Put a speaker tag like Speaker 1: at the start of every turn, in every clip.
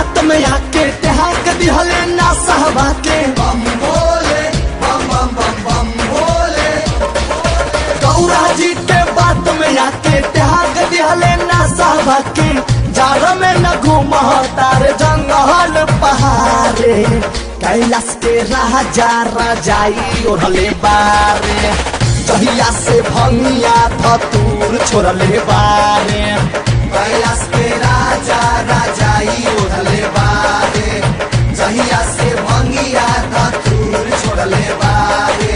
Speaker 1: बात में आके त्याग दिहले ना सहबा के बम बोले बम बम बम बम बोले गौरा जी के बात में आके त्याग दिहले ना सहबा के जार में न घूम तार जंगल पहाड़े कैलाश के राजा राजाई ओढ़ले बारे जहिया से भंगिया धतूर छोड़ले बारे कैलाश के राजा राजाई ओढ़ले बारे जहिया से भंगिया धतूर छोड़ले बारे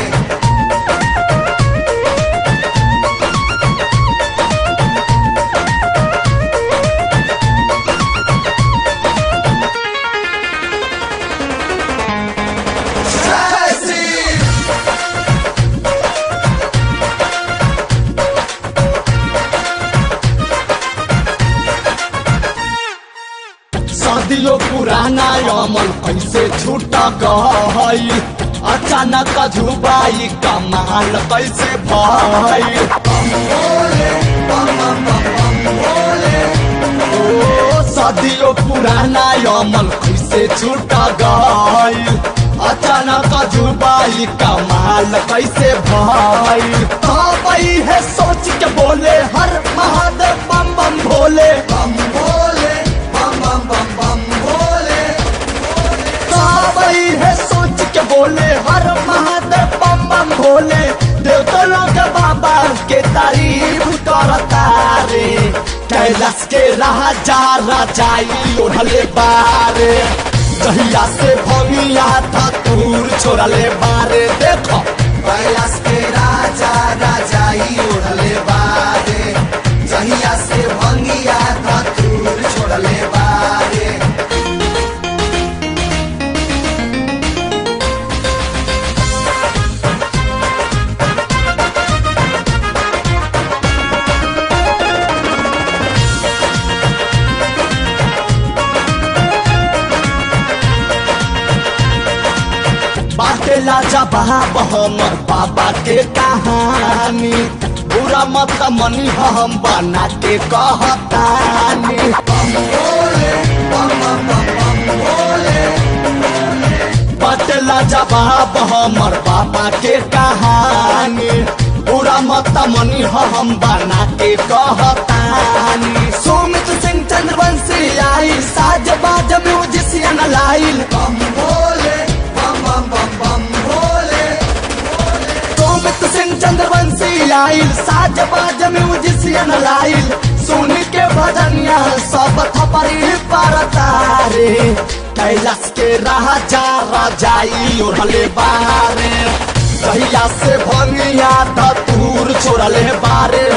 Speaker 1: सदियों पुराना अमल कैसे छूट गई अचानक झुबाई कमाल कैसे भई ओ सदियों पुराना अमल कैसे छूट गई अचानक झुबाई कमाल कैसे भई तबई है सोच के बोले हर महादेव बम बम भोले बम भोले बम बम बम बम भोले तबई है सोच के बोले हर महादेव बम बम भोले देवता लोग बाबा के तारीफ करता रे कैलाश के राजा राजाई ओढ़ले बारे जहिया से भंगिया था तूर छोड़ले बारे देखो कैलाश के राजा राजाई ओढ़ले बारे जहिया से भंगिया था तूर छोड़ले बारे बाटेला जवाब हमर बाबा के कहानी बुरा मत मनी हम बना के कहतानी बाटेला जवाब हमर बाबा के कहानी बुरा मत मनी हम बना के कहतानी सुमित सिंह चंद्रवंशी आई साज बाज म्यूजिशियन लाइल बम भोले बम बम बम बम भोले सुमित सिंह चंद्रवंशी आइल साज बाज म्यूजिशियन लाइल सुन के भजनिया सब थपरी पर तारे कैलाश के राजा राजाई ओढ़ले बारे कहिया से भंगिया धतूर छोड़ले बारे